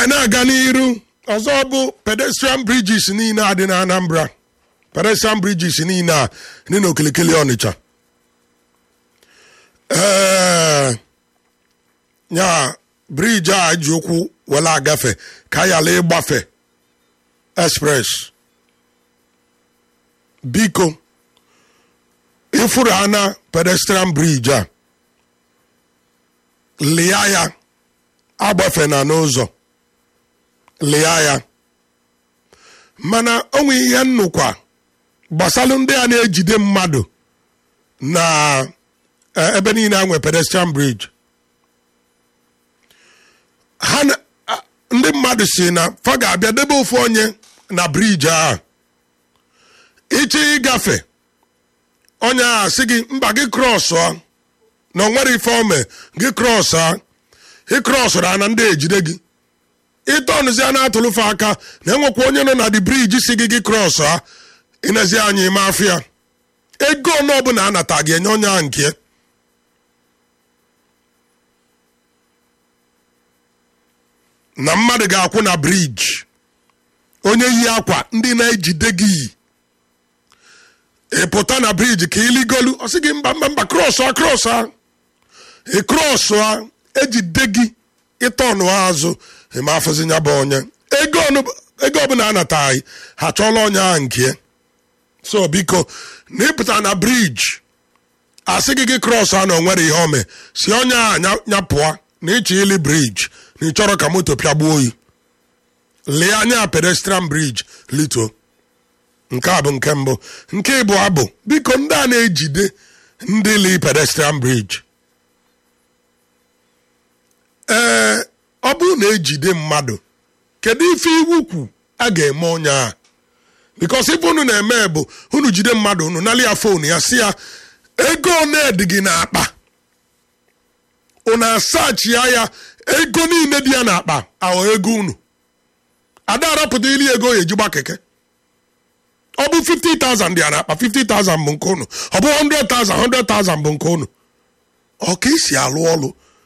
anyị na-aga n'iru ọzọ bụ pedestrian bridges niile a dị na anambra pedestrian bridges niile a dị n'okilikili ọnịcha ee ya briji a ji ụkwụ were agafe ka yala ịgbafe express biko ịfụrụ ha na pedestrian bridge a lia ya agbafe na n'ụzọ lia ya mana onwe ihe nnukwa gbasalụ ndị a na-ejide mmadụ na eh, ebe niile a nwe pedestrian bridge ha na- a- ndị mmadụ si na fa ga-abịa debe ofu onye na briji ahụ ịchọ ịgafe onye ahụ sị gị mba gị krọsụọ na onwere ife ome gị krọsụọ ị krọsụrụ a na ndị ejide gị ịtọnụzi a na-atụlụfe aka na enwekwa onye nọ na di briji si gị gị krọsụọ ịnezi anyị ime afịa ego ọnụ ọbụla anata gị enye onye ahụ nke na mmadụ ga-akwụ na briji onye yi akwa ndị na-ejide gị yi ị pụta na briji ka iligolu ọ sị gị mba mba mba krọsụ a krọsụ a ị krọsụ a ejide gị ịtọnụ azụ ịma afụzi ya bụ onye ego ọnụ- ego ọbụla anataghị ha chọọla onye ahụ nke so biko na ịpụta na briji asị gị gị krọs a na onwere ihe ome si onye a nya- nyapụa na ịchọ ili briji na ị chọrọ ka moto pịagbuo oyi lee anya pedestrian briji lito nke a bụ nke mbụ nke ịbụọ bụ biko ndị a na-ejide ndị li pedestrian briji ee ọ bụrụ na ejide mmadụ kedu ife iwu kwu a ga-eme onye a bikos ife unu na-eme bụ unu jide mmadụ unu nali ya fon ya si ya ego one dị gị n'akpa unu asachia ya ego niile dị ya n'akpa aghọ ego unu ada arapụta ili ego ya ejigba keke ọ bụ 50,000 dị ya n'akpa 50,000 bụ nke unu ọ bụ 100,000 100,000 bụ nke unu ọ ka esi alụ ọlụ